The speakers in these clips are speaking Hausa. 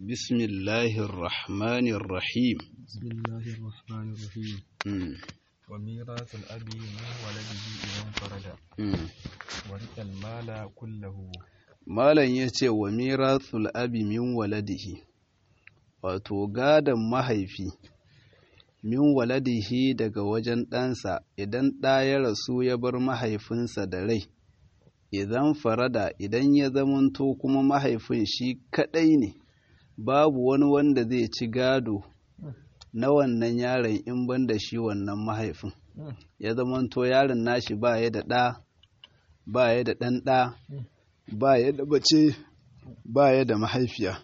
بسم الله الرحمن الرحيم بسم الله الرحمن الرحيم مم. وميراث الأب من ولده إذا انفرد مم. ورث المال كله Malam ya ce wa mirathul abi min waladihi, wato gadon mahaifi, min waladihi daga wajen ɗansa idan ɗa ya rasu ya bar mahaifinsa da rai, idan farada idan ya zamanto kuma mahaifin shi kaɗai ne, babu wani wanda zai ci gado na wannan yaron in ban da shi wannan mahaifin. Ya zamanto yaron nashi ba ya da ɗa, ba ya da ɗan ɗa. ba ya da bace ba ya da mahaifiya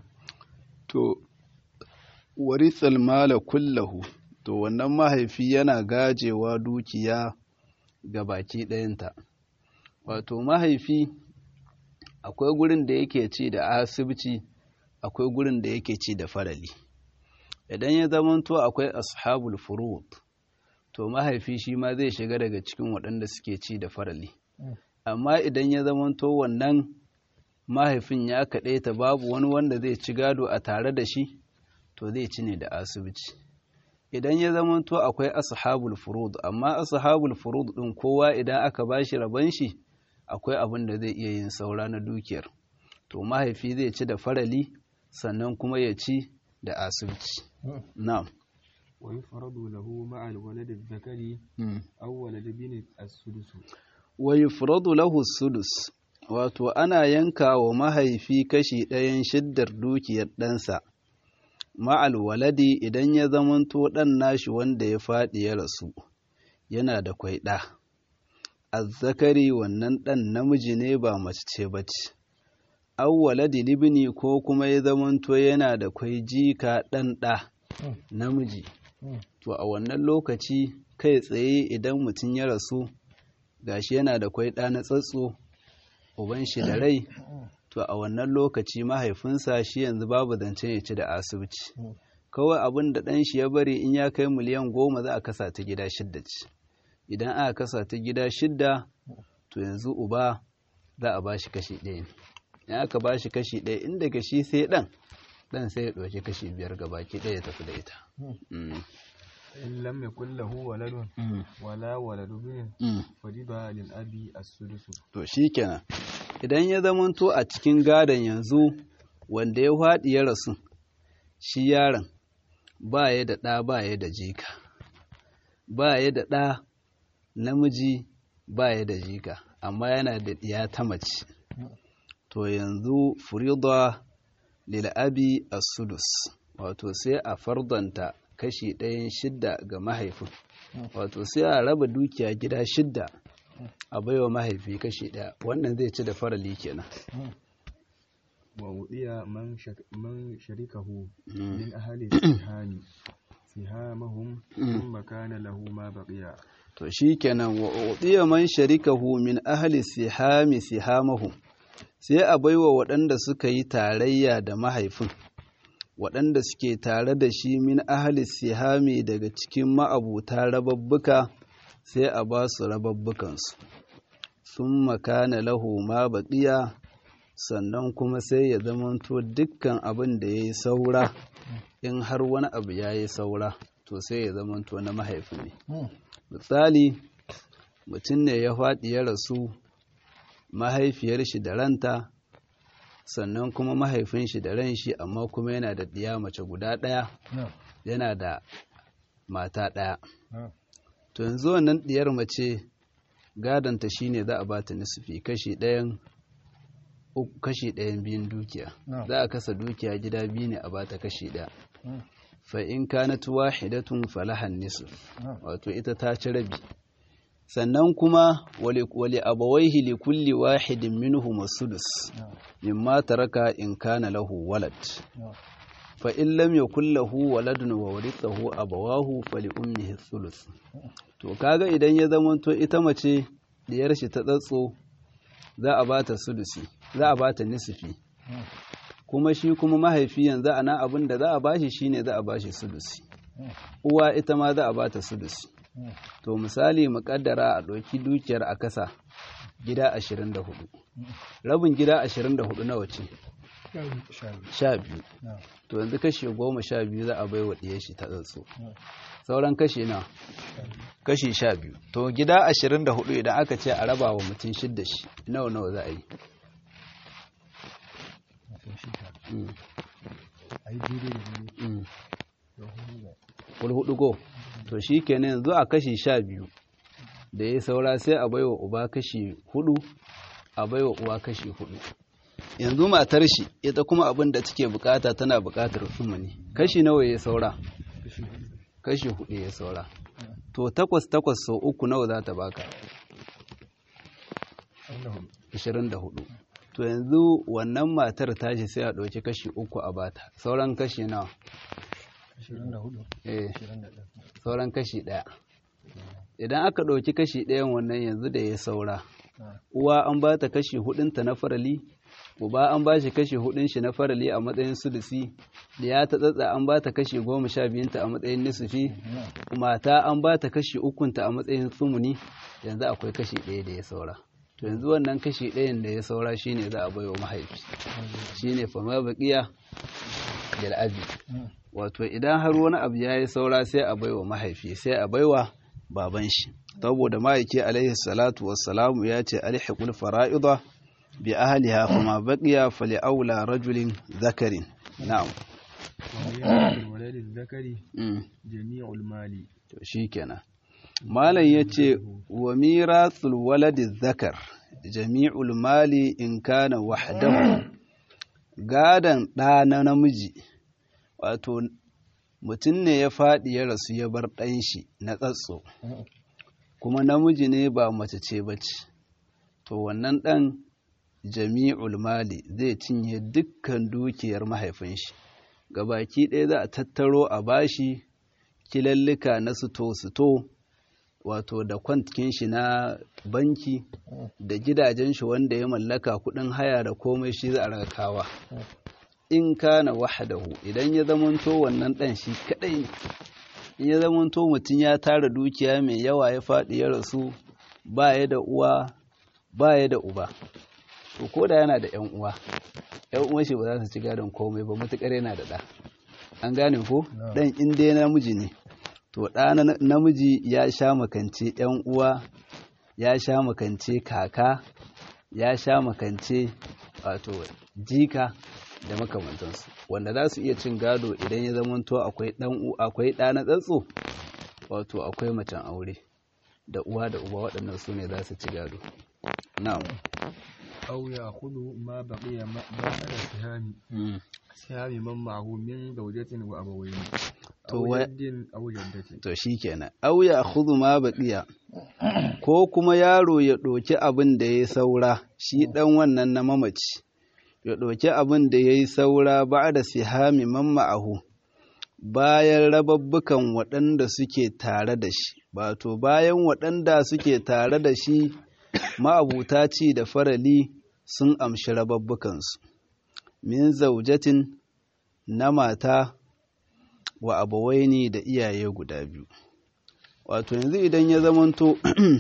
to warithal mala kullahu to wannan mahaifi yana gajewa dukiya ga baki ɗayanta wato mahaifi akwai gurin da yake ci da asibiti akwai gurin da yake ci da farali idan ya zamanto akwai ashabul furud to mahaifi shi ma zai shiga daga cikin waɗanda suke ci da farali amma idan ya zamanto wannan mahaifin ya kaɗe ta babu wani wanda zai ci gado a tare da shi to zai ci ne da asibiti idan ya zamanto akwai ashabul furud amma ashabul furud ɗin kowa idan aka ba shi rabon shi akwai abin da zai iya yin saura na dukiyar to mahaifi zai ci da farali sannan kuma ya ci da asibiti na'am ويفرض له مع الولد الذكر أو ولد بن السدس wa yufradu lahu sudus wato ana yanka wa mahaifi kashi ɗayan shiddar dukiyar ɗansa ma'al waladi idan ya zamanto ɗan nashi wanda ya faɗi ya rasu yana da kwai ɗa azzakari wannan ɗan namiji ne ba mace ce ba ce aw waladi libni ko kuma ya zamanto yana da kwai jika ɗan ɗa namiji to a wannan lokaci kai tsaye idan mutum ya rasu gashi yana da kwai ɗa na tsatso uban shi da rai to a wannan lokaci mahaifinsa shi yanzu babu zancen ya ci da asibiti kawai abin da ɗan shi ya bari in ya kai miliyan goma za a kasa ta gida shidda ce idan aka kasa ta gida shidda to yanzu uba za a ba shi kashi ɗaya ne in aka ba shi kashi ɗaya in daga shi sai ɗan ɗan sai ya ɗauki kashi biyar gabaki ɗaya ya tafi da ita إن لم يكن له ولد ولا ولد بن فجب للأب السدس to shikenan idan ya zamanto a cikin gadon yanzu wanda ya faɗi ya rasu shi yaron ba ya da ɗa ba ya da jika ba ya da ɗa namiji ba ya da jika amma yana da ɗiya ta mace to yanzu furida lil'abi as-sudus wato sai a fardanta kashi ɗayan shidda ga mahaifin wato sai a raba dukiya gida shidda a baiwa mahaifi kashi ɗaya wannan zai ci da farali kenan ووضي من, شك من شركه من أهل السهام سهامهم ثم كان له ما بقي to shikenan wa udiya man sharikahu min ahli sihami sihamahum sai a baiwa waɗanda suka yi tarayya da mahaifin waɗanda suke tare da shi min ahli sihami daga cikin ma'abuta rababbuka sai a ba su rababbukansu sun makana lahu ma baƙiya sannan kuma sai ya zamanto dukkan abin da ya yi saura in har wani abu ya yi saura to sai ya zamanto na mahaifi ne misali mutum ne ya faɗi ya rasu mahaifiyar shi da ranta sannan kuma mahaifin shi da ran shi amma kuma yana da ɗiya mace guda ɗaya yana da mata ɗaya to yanzu wannan ɗiyar mace gadonta shine za a bata nisfi kashi ɗayan kashi ɗayan biyun dukiya za a kasa dukiya gida biyu ne a bata kashi ɗaya fa in kanat wahidatun falahan nisf wato ita ta ci rabi sannan kuma wali abawaihi li kulli wahidin minhum sudus mimma taraka in kana lahu walad fa in lam yakul lahu waladun wa warithahu abawahu fali ummihi thuluth to kaga idan ya zamanto ita mace diyar shi ta tsatso za a bata sudusi za a bata nisfi kuma shi kuma mahaifi yanzu ana abin da za a bashi shine za a bashi sudusi uwa ita ma za a bata sudusi to misali muƙaddara a ɗauki dukiyar a kasa gida 24 rabin gida 24 nawa ce sha biyu to yanzu kashi goma sha biyu za a bai wa ɗiyar shi ta tsatso sauran kashi na kashi sha biyu to gida ashirin da hudu idan aka ce a raba wa mutum shidda shi nawa nawa za a yi hudu go to shi kenan yanzu a kashi sha biyu da ya saura sai a baiwa uba kashi hudu a baiwa uwa kashi hudu yanzu matar shi ita kuma abin da take bukata tana bukatar sumuni kashi nawa ya saura kashi hudu ya saura to takwas takwas sau uku nawa za ta baka 24 to yanzu wannan matar tashi sai a ɗauki kashi uku a bata sauran kashi nawa 24 eh sauran kashi ɗaya idan aka ɗauki kashi ɗayan wannan yanzu da ya saura uwa an ba ta kashi hudunta na farali uba an ba shi kashi hudun shi na farali a matsayin sulusi ya ta tsatsa an ba ta kashi goma sha biyunta a matsayin nisufi mata an ba ta kashi ukunta a matsayin tsumuni yanzu akwai kashi ɗaya da ya saura to yanzu wannan kashi ɗayan da ya saura shine za a bai wa mahaifi shine fama baƙiya bil abi wato idan har wani abu ya yi saura sai a baiwa mahaifi sai a baiwa baban shi saboda ma'aiki alaihi salatu wassalamu ya ce alhiqul fara'ida bi ahliha kuma baqiya fali aula rajulin zakarin na'am walad zakari mm. jami'ul mali to shikenan malam yace wa mirathul waladi zakar jami'ul mali in kana wahdahu gadan ɗa na namiji wato mutum ne ya faɗi ya rasu ya bar ɗan shi na tsatso kuma namiji ne ba mace ce ba ce to wannan ɗan jami'ul mali zai cinye dukkan dukiyar mahaifin shi gabaki ɗaya za a tattaro a bashi kilallika na suto-suto wato da kwantkin shi na banki da gidajen shi wanda ya mallaka kuɗin haya da komai shi za a rakawa in kana wahdahu idan ya zamanto wannan dan shi kadai ne in ya zamanto mutum ya tara dukiya mai yawa ya faɗi ya rasu ba ya da uwa ba ya da uba to ko da yana da yan uwa yan uwan shi ba za su ci gadon komai ba matukar yana da ɗa an gane ko dan in dai namiji ne to ɗa namiji ya sha makance yan uwa ya sha makance kaka ya sha makance wato jika da makamantansu wanda za su iya cin gado idan ya zamanto akwai dan akwai ɗa na tsatso wato akwai macen aure da uwa da uba waɗannan su ne za su ci gado na'am aw ya'khudhu ma baqiya ma ba'da sihami sihami man ma'ahu min zawjatin wa abawayn To aw wa- jaddin aw jaddatin to shikenan aw ya khudhu ma baqiya ko kuma yaro ya ɗoki abin da ya saura shi ɗan wannan na mamaci ya ɗoki abin da ya yi saura ba da sihami man ma'ahu bayan rababbukan waɗanda suke tare da shi wato bayan waɗanda suke tare da shi ma'abuta ci da farali sun amshi rababbukansu min zaujatin na mata wa abawaini da iyaye guda biyu wato yanzu idan ya zamanto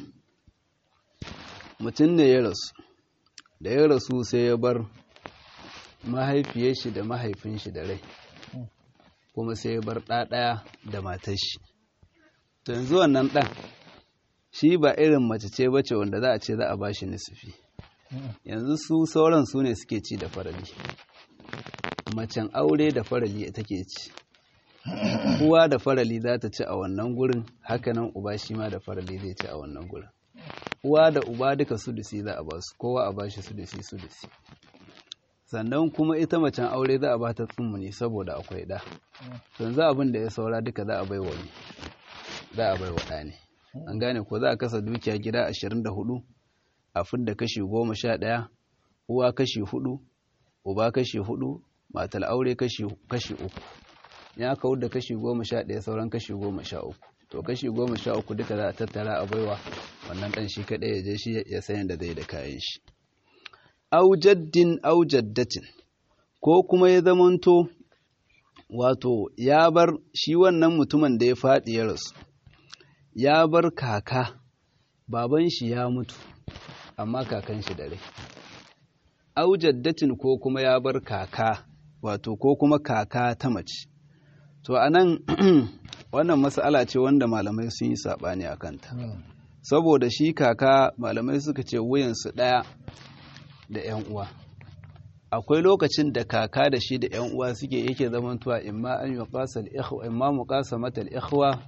mutum ne ya rasu da ya rasu sai ya bar mahaifiyar shi da mahaifin shi da rai kuma sai ya bar ɗaɗaya da matar shi to yanzu wannan ɗan shi ba irin mace ce bace wanda za a ce za a ba shi nisufi yanzu su sauran su ne suke ci da farali macen aure da farali take ci uwa da farali za ta ci a wannan gurin hakanan uba shi ma da farali zai ci a wannan gurin uwa da uba duka sudusi za a ba su kowa a ba shi sudusi sudusi sannan kuma ita macen aure za a ba ta tsummuni saboda akwai ɗa yanzu abin da ya saura duka za a bai wa ne za a bai wa ɗa ne an gane ko za a kasa dukiya gida ashirin da hudu a fidda kashi goma sha ɗaya uwa kashi hudu uba kashi hudu matar aure kashi kashi uku ya kawo da kashi goma sha ɗaya sauran kashi goma sha uku to kashi goma sha uku duka za a tattara a baiwa wannan ɗan shi kaɗai ya je shi ya sayan da zai da kayan shi aujaddin aujaddatin ko kuma ya zamanto wato ya bar shi wannan mutumin da ya faɗi ya rasu ya bar kaka baban shi ya mutu amma kakan shi da rai au jaddatin ko kuma ya bar kaka wato ko kuma kaka ta mace to anan wannan mas'ala ce wanda malamai sun yi saɓani a kanta saboda shi kaka malamai suka ce wuyansu ɗaya da 'yan uwa akwai lokacin da kaka da shi da 'yan uwa suke yake zamantuwa imma an yi ƙasar ikhwa imma mu ƙasa matal ikhwa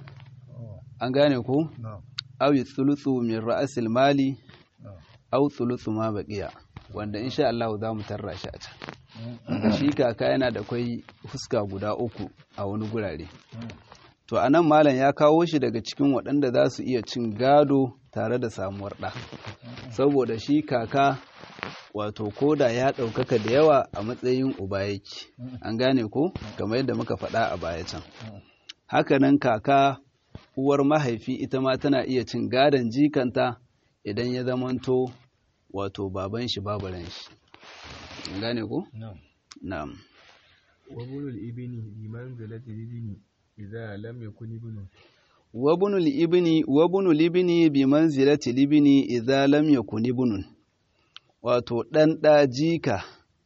an gane ku aw yi tsulutsu min ra'asil mali aw tsulutsu ma baqiya wanda insha Allah za mu tarra shi a can da shi kaka yana da kwai fuska guda uku a wani gurare to anan malam ya kawo shi daga cikin waɗanda za su iya cin gado tare da samuwar ɗa saboda shi kaka wato koda ya ɗaukaka da yawa a matsayin uba yake an gane ko kamar yadda muka faɗa a baya can hakanan kaka uwar mahaifi ita ma tana iya cin gadon jikanta idan ya zamanto wato baban shi babaran shi an gane ko na'am وابن الابن بمنزلة الابن إذا لم يكن ابنه وابن الابن وابن الابن بمنزلة الابن إذا لم يكن ابن wato ɗan ɗa jika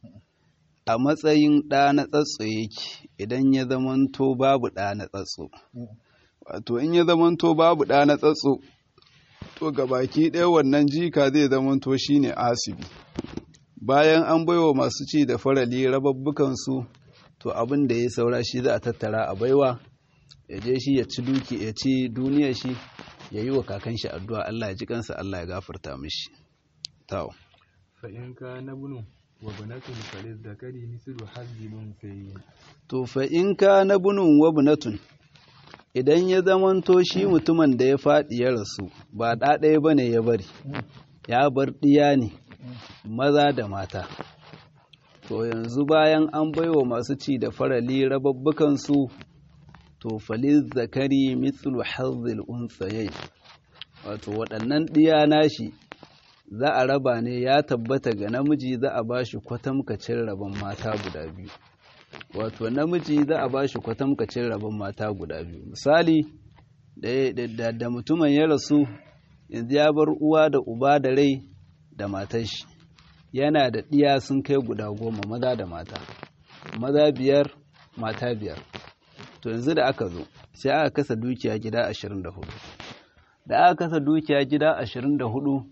a matsayin ɗa na tsatso yake idan ya zamanto babu ɗa na tsatso wato in ya zamanto babu ɗa na tsatso to gabaki ɗaya wannan jika zai zamanto shine asibi bayan an baiwa masu ci da farali rababbukansu to abin da ya saura shi za a tattara a baiwa ya je shi ya ci duki ya ci duniyar shi ya yi wa kakan shi addu'a Allah ya ji kansa Allah ya gafarta mishi tawo فإن كان ابن وبنة فللذكر مثل حظ الأنثيين to fa in ka na bunun wa bunatun idan ya zamanto shi mutumin da ya faɗi ya rasu ba ɗa ɗaya ba ne ya bari ya bar ɗiya ne maza da mata to yanzu bayan an baiwa masu ci da farali rababbukansu to faliz zakari mithlu hazzil unsayayi wato waɗannan ɗiya nashi za a raba ne ya tabbata ga namiji za a ba shi kwatamkacin rabon mata guda biyu wato namiji za a ba shi kwatamkacin rabon mata guda biyu misali da, da, mutumin ya rasu yanzu ya bar uwa da uba da rai da matar shi yana da ɗiya sun kai guda goma maza da mata maza biyar mata biyar to yanzu da aka zo sai aka kasa dukiya gida ashirin da hudu da aka kasa dukiya gida ashirin da hudu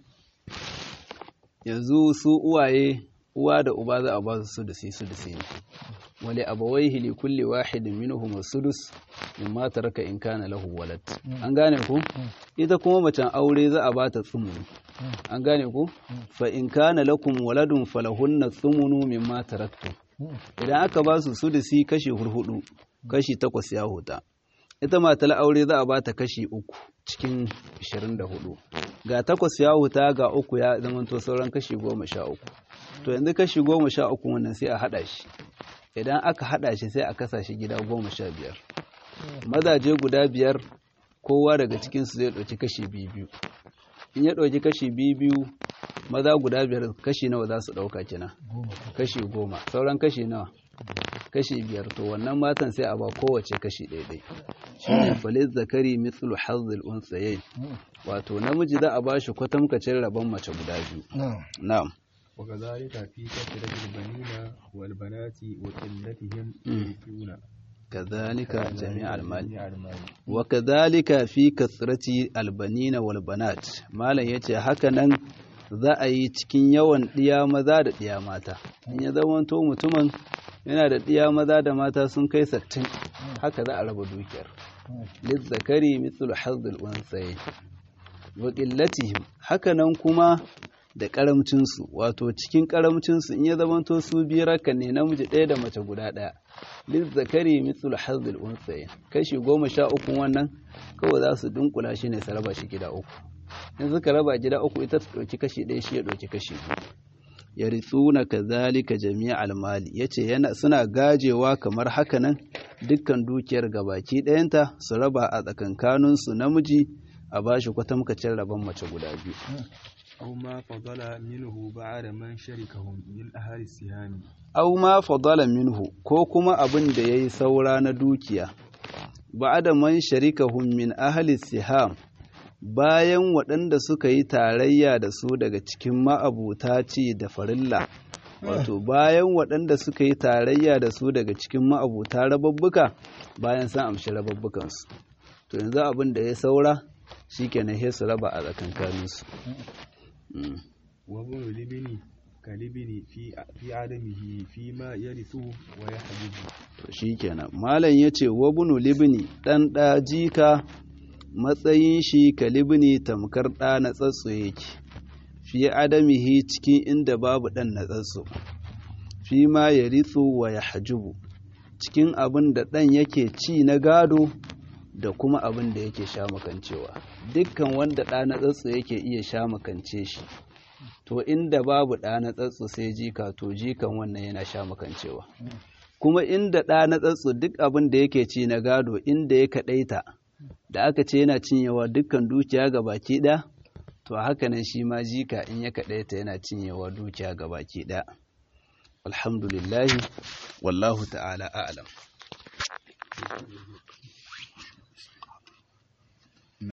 yanzu su uwaye uwa da uba za a ba su sudusi sudusi ne wale abawaihi li kulli wahidin minhum sudus mimma taraka in kana lahu walad an gane ku ita kuma macen aure za a ba ta tsumuni an gane ku fa in kana lakum waladun falahunna tsumunu mimma taraktum idan aka ba su sudusi kashi hurhudu kashi takwas ya huta ita matar aure za a ba ta kashi uku cikin 24 ga takwas ya huta ga uku ya zamanto sauran kashi goma sha uku to yanzu kashi goma sha uku wannan sai a haɗa shi idan aka haɗa shi sai a kasa shi gida goma sha biyar mazaje guda biyar kowa daga cikinsu zai ɗauki kashi biyu biyu in ya ɗauki kashi biyu biyu maza guda biyar kashi nawa za su ɗauka kina kashi goma sauran kashi nawa kashi biyar to wannan matan sai a ba kowace kashi ɗaiɗai shi ne falis zakari mithlu hazzil unsayayn wato namiji za a ba shi kwatamkacin rabon mace guda biyu na'am وكذلك في كثرة البنين والبنات وقلتهم يرثون كذلك جميع المال جميع المال وكذلك في كثرة البنين والبنات malam yace haka nan za a yi cikin yawan ɗiya maza da ɗiya mata in ya zamanto mutumin yana da ɗiya maza da mata sun kai sattin haka za a raba dukiyar lizzakari mithlu hazzul unsayi wa qillatihim haka nan kuma da karamcinsu wato cikin karamcinsu in ya zamanto su biyar haka ne namiji ɗaya da mace guda ɗaya lizzakari mithlu hazzul unsayi kashi goma sha uku wannan kawai za su dunkula shi ne su raba shi gida uku in suka raba gida uku ita ta ɗauki kashi ɗaya shi ya ɗauki kashi biyu ya ritsuna kazalika jami'al mali yace yana suna gajewa kamar haka nan dukkan dukiyar gabaki ɗayanta su raba a tsakankanin su namiji a bashi kwatamkacin rabon mace guda biyu أو ما فضل منه بعد من شركهم من أهل السهام aw ma fadala minhu ko kuma abin da yayi saura na dukiya ba'da man sharikahum min ahli siham bayan waɗanda suka yi tarayya da su daga cikin ma'abuta ci da farilla wato bayan waɗanda suka yi tarayya da su daga cikin ma'abuta rababbuka bayan sun amshi rababbukansu to yanzu abin da ya saura shi kenan sai su raba a tsakankaninsu وابن الابن كالابن في في عدمه فيما يرثه ويحجبه to shikenan malam yace wabnu libni dan da jika matsayin shi kalibni tamkar da na tsatso yake fi adamihi cikin inda babu dan na tsatso fi ma yarithu wa yahjubu cikin abin da dan yake ci na gado da kuma abin da yake sha makancewa dukkan wanda ɗa na tsatso yake iya sha makance shi to inda babu ɗa na tsatso sai jika to jikan wannan yana sha makancewa kuma inda ɗa na tsatso duk abin da yake ci na gado inda ya kaɗaita da aka ce yana cinyewa dukkan dukiya ga baki ɗaya to haka nan shi ma jika in ya kaɗaita yana cinyewa dukiya ga baki ɗaya alhamdulillahi wallahu ta'ala a'lam